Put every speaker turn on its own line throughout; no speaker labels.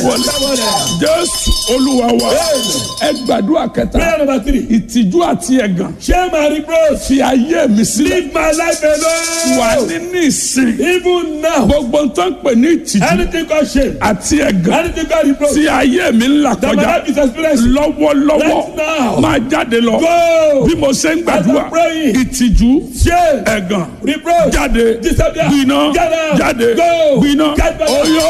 wọlé
jésù olúwa wa ẹ gbàdúrà kẹta
Prayer number three.
ìtìjú àti ẹ̀gàn
Shame and reproach.
fi ayé mi sílẹ̀
Leave my life
wà
alone.
nínú ìsìn
Even now.
gbogbo nǹkan pè ní ìtìjú
Anything called shame.
àti ẹ̀gàn
Anything called reproach.
tí ayé mi ń là
That my
kọjá
life is experiencing.
lọ́wọ́lọ́wọ́
Right now.
máa jáde lọ
Go.
bí mo ṣe ń gbàdúrà
As I'm praying.
ìtìjú
Shame.
ẹ̀gàn
Reproach.
jáde
Disappear.
gbiná
Get out.
jáde
Go.
gbiná
Get back.
oyó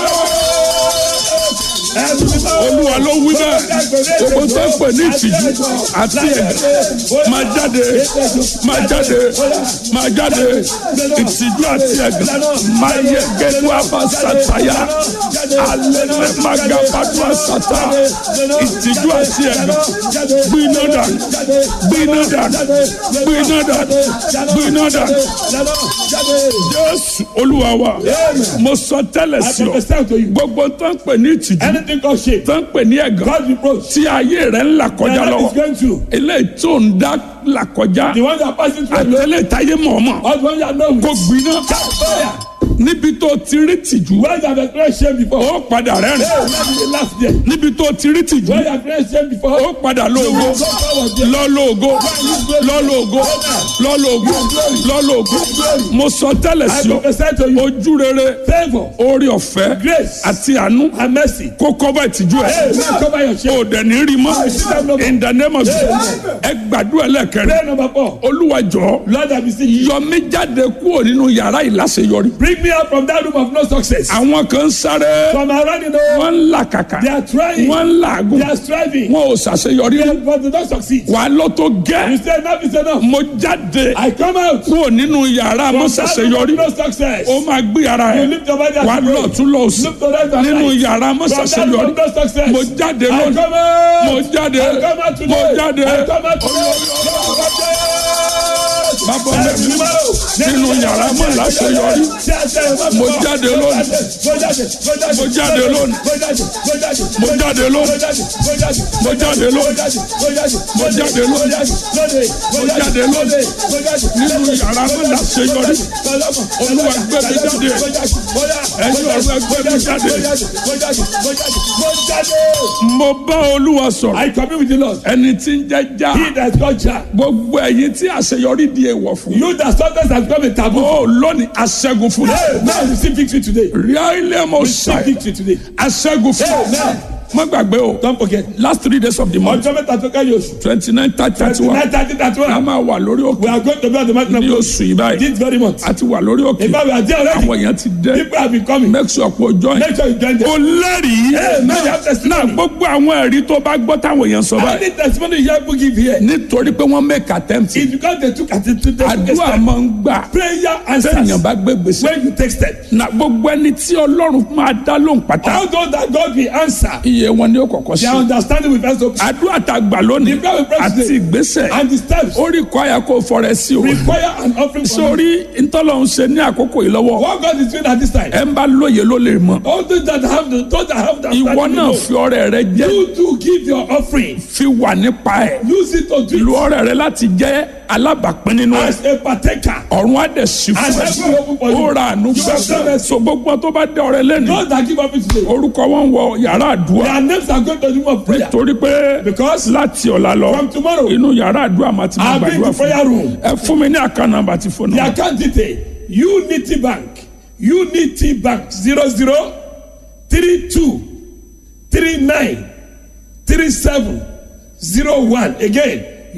olúwa ló wí bẹ́ẹ̀ gbogbo tó ń pè ní ìtìjú àti ẹ̀gàn máa jáde máa jáde máa jáde ìtìjú àti ẹ̀gàn máa yẹ gẹ́gẹ́ àbá sàtàyà alẹ́ máa ga pàdúrà sàtà ìtìjú àti ẹ̀gàn gbiná dà gbiná dà gbiná dà gbiná dà jésù olúwa wa mo sọ tẹ́lẹ̀
I
sí ọ
prophesy to you.
gbogbo tó ń pè ní ìtìjú
Anything called shame.
tó ń pè ní ẹ̀gàn
God reproach.
tí ayé rẹ̀ ń là
Your
kọjá
life is
lọ́wọ́
going through.
eléyìí tó ń dá là kọjá
The one that passing through alone.
àtẹlẹ táyé mọ̀ọ́mọ̀
Or the one that know
kò
with.
gbiná
Fire.
níbi tó ti rí tìjú
When you have experienced shame before.
ó padà rẹ́rìn
Hey, let me laugh there.
níbi tó ti rí tìjú
When you have experienced shame before.
ó padà lóògó lọ́lọ́ọ̀gó lọ́lọ́ọ̀gó lọ́lọ́ọ̀gó lọ́lọ́ọ̀gó mo sọ tẹ́lẹ̀
I
sí ọ
prophesy to you.
ojú rere
Favor.
orí ọ̀fẹ́
Grace.
àti àánú
And mercy.
kó kọ́bà ìtìjú ẹ̀
Hey, man, cover your shame.
o dẹ̀ ní rí mọ́ in the name of Jesus ẹ gbàdúrà lẹ́kẹ̀rẹ́
Prayer number four.
olúwa jọ̀ọ́
Lord, I beseech you.
yọ mí jáde kúrò nínú yàrá ìláṣeyọrí
Bring me out from that room of no success.
àwọn kan ń sáré
From around the know.
wọ́n ń làkàkà
They are trying.
wọ́n ń làágùn
They are striving.
wọn ò ṣàṣeyọrí
They- But they don't succeed.
wà á lọ tó
You
gẹ́
say enough is enough.
mo jáde
I come out.
kúrò nínú yàrá mo
From that room
ṣàṣeyọrí
of no success.
ó máa gbé ara
You
ẹ̀
lift your body
wà á
and
lọ
pray.
tún lọ sí
Look to right and
nínú
right.
yàrá mo
From that room
ṣàṣeyọrí
of no success.
mo jáde
I
lónìí
come out.
mo jáde
I come out today.
mo jáde
I come out today.
bàbá mi nínú yàrá mo láṣeyọrí Mo jáde lónìí. Mo jáde lónìí. Mo jáde lónìí. Mo jáde lónìí. Mo jáde lónìí. Mo jáde lónìí. nínú yàrá mo láṣeyọrí olúwa gbé mi jáde ẹ̀yin ọ̀rọ̀ ẹgbẹ́ mi jáde mo bá olúwa sọ̀rọ̀
I commune with the Lord.
ẹni tí ń jẹ́ já
He that got Jah.
gbogbo ẹ̀yin tí àṣeyọrí di èèwọ̀ fún
You that sometimes has become a taboo.
ó lónìí aṣẹ́gun fún
Hey, now you see victory today.
ríà ilé mo
See
ṣàì
victory today.
aṣẹ́gun fún
Amen.
má gbàgbé o
Don't forget.
last three days of the month
Ọjọ́ mẹ́ta tó kẹ́yìn oṣù.
twenty nine thirty thirty one
Tonight, thirty, thirty
a
one.
máa wà lórí
We
òkè
are going to be on the mountain of
ní
God
oṣù yìí báyìí
this very month.
a ti wà lórí òkè
In fact, we are there already.
àwọn èèyàn ti dé
People have been coming.
make sure pé o join
Make sure you join them.
o lẹ́rìí
Hey, now you have
náà
testimony.
gbogbo àwọn ẹ̀rí tó bá gbọ́ táwọn èèyàn sọ
How
báyìí
many testimony you have to give here?
nítorí pé wọ́n make attempt
It's because they took attitude. They took a
àdúrà
step.
máa ń gbà
Prayer
sẹ́yìn
answers.
bá gbé gbèsè
When you take step.
na gbogbo ẹni tí ọlọ́run máa dá lóhùn pátá
All those that God will answer.
iye wọn ni ó kọ̀kọ́ sí
Their understanding will first open.
àdúrà tá a gbà lónìí
The prayer we pray
àti
today.
ìgbésẹ̀
And the steps
ó rí kọ́ àyà kó fọrẹ sí o
require an offering from you.
sórí ntọ́lọ́hún ṣe ní àkókò yìí lọ́wọ́
What God is doing at this time.
ẹ ń bá lóye ló lè mọ̀
All those that have the those that have the
ìwọ
understanding
náà
will
fi ọrẹ rẹ jẹ́
know. You to give your offering.
fi wà nípa ẹ̀
Use it to do
lu
it
ọrẹ rẹ láti jẹ́ alábàápín nínú ẹ̀
as a partaker.
ọ̀run á dẹ̀ sí
And
fún
heaven will open for
ẹ
you.
ó ra àánú
You have done
gbà
it.
so gbogbo tó bá dé ọrẹ lẹ́nu
Those that give offering today.
orúkọ wọn wọ yàrá àdúrà
Their names are going to the room of prayer.
torí pé
Because
láti ọ̀la lọ
from tomorrow,
inú yàrá àdúrà máa ti máa
I'll be in
gbàdúrà
the
fún
prayer room.
ẹ fún mi ní àká nàmbà tí fóònù
The account detail Unity Bank Unity Bank zero zero three two three nine three seven zero one again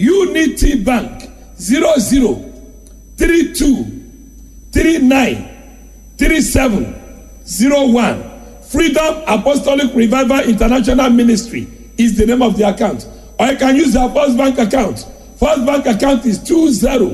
Unity Bank zero zero three two three nine three seven zero one Freedom Apostolic Revival International Ministry is the name of the account or you can use our First Bank account First Bank account is two zero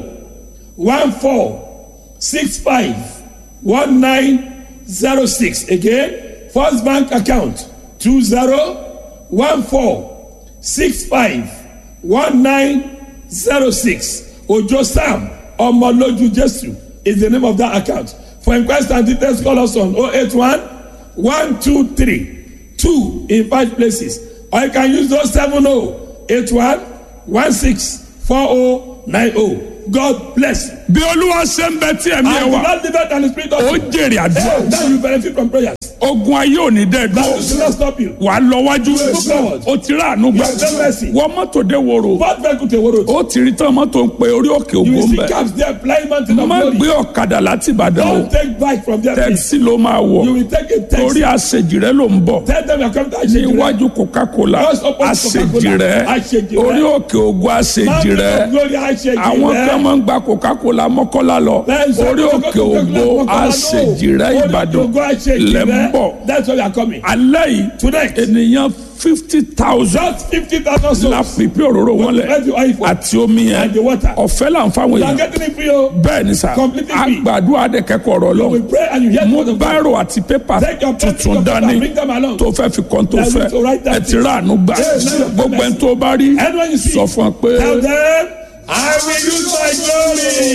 one four six five one nine zero six again first bank account two zero one four six five one nine zero six ojo sam ọmọlójú jesu is the name of that account for inquest and details call us on oh eight one one two three two in five places or you can use those seven oh eight one one six four oh nine oh god bless you.
bí olúwa ṣe ń bẹ tí ẹ̀mí ẹ
and
wà
the lord live and the spirit of
ó jèrè àdúrà
now you benefit from prayers.
ogun ayé ò ní dẹ́
That
dúró
will not stop you.
wàá lọ wájú
forward.
o ti rà àánú gbà
You have mercy.
wọ́n mọ́tò dé woro
What vehicle to worry?
ó ti rí tán mọ́tò ń pe orí òkè
You
ògbó
will
ń
see
bẹ̀
cabs there flying mountain of
má
glory.
gbé ọ̀kadà láti ìbàdàn o
Don't take bike from there. please.
tẹ́kisí ló máa wọ̀
You will take a
torí
taxi.
àṣejì rẹ ló ń bọ̀
Tell them you're coming to Ashejire.
níwájú coca-cola
Just open
àṣejì
Coca-Cola.
rẹ
Àṣejì rẹ.
orí òkè ògbó àṣejì
Mountain
rẹ
of glory Ashejire.
àwọn kan máa ń gba coca-cola mọ́kọ́lá lọ
Then say,
orí
"Go,
òkè
go, go, go,
ògbó
go, go, go,
àṣejì rẹ
Orí òkè
ìbàdàn
ògo Ashejire.
lẹ́ ń bọ̀
That's why you are coming.
alẹ́ yìí
Tonight.
ènìyàn fifty thousand
Just fifty thousand
la
souls.
pípé òróró wọn lẹ̀
Let you oil for.
àti omi yẹn
And the water.
ọ̀fẹ́ là ń fáwọn
You are
èèyàn
getting it free. oh.
bẹ́ẹ̀ ni sà
Completely free.
àgbàdo àdẹ̀kẹ́kọ̀ọ́ ọ̀rọ̀
We
lọ
pray and you hear
mú
the word of God.
báírò àti pépà
Take your pen,
tuntun
take your
dání
paper, bring them along.
tó fẹ́ fi kàn tó
That
fẹ́
is to write that
ẹ ti rà ànú gbà
Yes.
gbogbo ẹni tó bá rí
Anyone you see.
sọ fún ọ pé.
Tell them, I will use my glory.